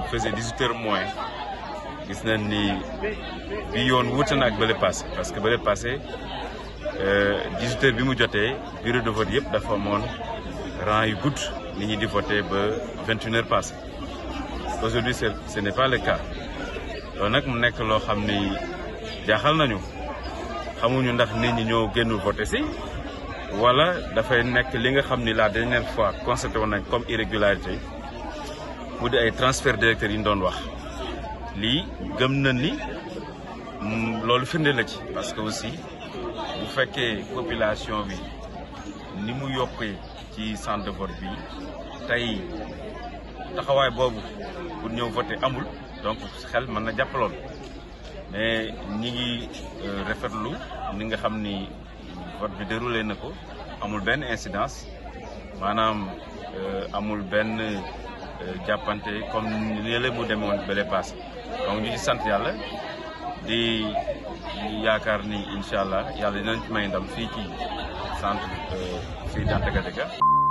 faisait 18 heures moins gis nañ ni bi yoon wuute na ak bële passé parce que bële passé 18 heures bi mu jotee bureau de vote yëpp dafa amoon rang yu gudd nit ñi di voté ba 21 heures passé aujourd'hui ce n'est pas le cas loolu nag mu nekk loo xam ni jaaxal nañu xamuñu ndax nit ñi ñoo génnul voté si wala dafay nekk li nga xam ni la dernière fois constaté woon nañ comme irrégularité mu di ay transfert d'électeurs yi ñu doon wax lii gëm na ni loolu firnde la ci parce que aussi bu fekkee population bi ni mu yokkee ci centre de vote bi tey taxawaay boobu pour ñëw voter amul donc xel mën na jàpp lool mais ñi ngi rafetlu ni nga xam ni vote bi déroulé na ko amul benn incidence maanaam amul benn jàppante comme ni la mu demee woon bële passé donc ñu ci sant yàlla di yaakaar ni incha allah yàlla dinañ ci may ndam fii ci centre fii Danteka